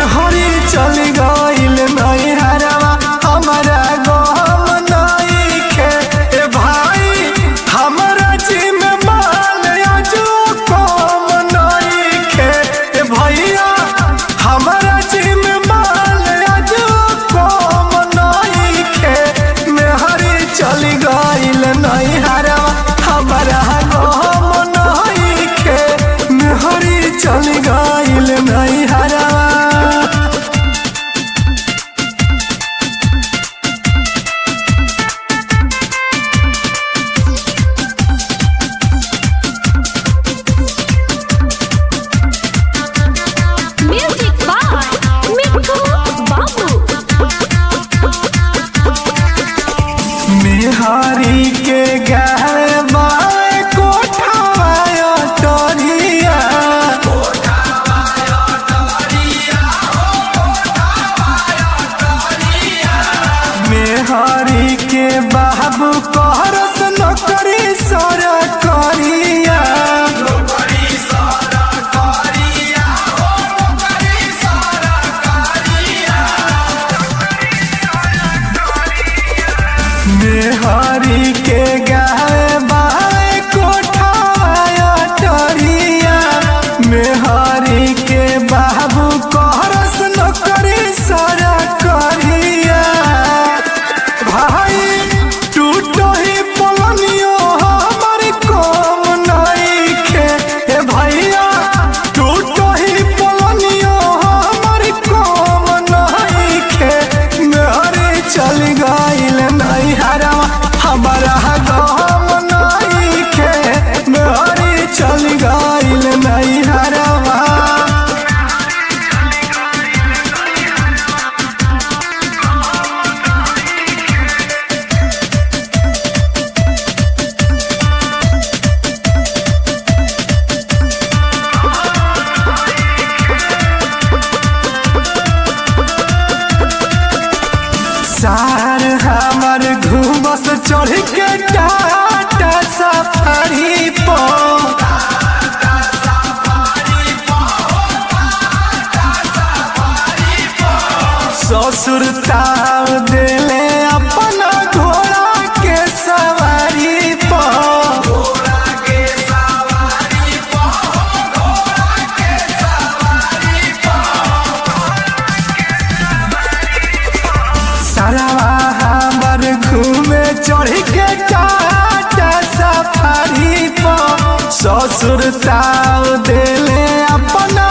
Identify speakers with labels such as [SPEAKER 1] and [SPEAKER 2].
[SPEAKER 1] मेहरी चल गइल नहीं हरवा हमारा गम नहीं खे ए भाई हमारा जिम माल जो कम नहीं खे ए भैया हमारा जिम माल जो कम नहीं खे मेहरी चल गइल नहीं हरवा हमारा गम नहीं खे मेहरी चल गइल नहीं हरवा
[SPEAKER 2] Music by Mikko Babu.
[SPEAKER 1] मेहरी के गहरे बाए कोठावाया टोरिया मेहरी के बाबू कहरस नौकरी सर करिया मेहरी के गाए बाए कोठावाया टरिया मेहरी के बाबू कहरस नौकरी सारा करिया भाई टूटो ही पलनियो हमर कम नहीं खे ए भैया टूटो ही पलनियो हमर कम नहीं खे मेहरे चल गइल नहीं हरवा हमारा गम नहीं खे मेहरे चल गइल नहीं हरवा सार हमर घूमस चढ़ के टाटा सफारी पर ससुर ताव देले अपना घोड़ा के सवारी पर सरवा हमर घूमे चढ़ के टाटा सफारी पर ससुर ताव देले अपना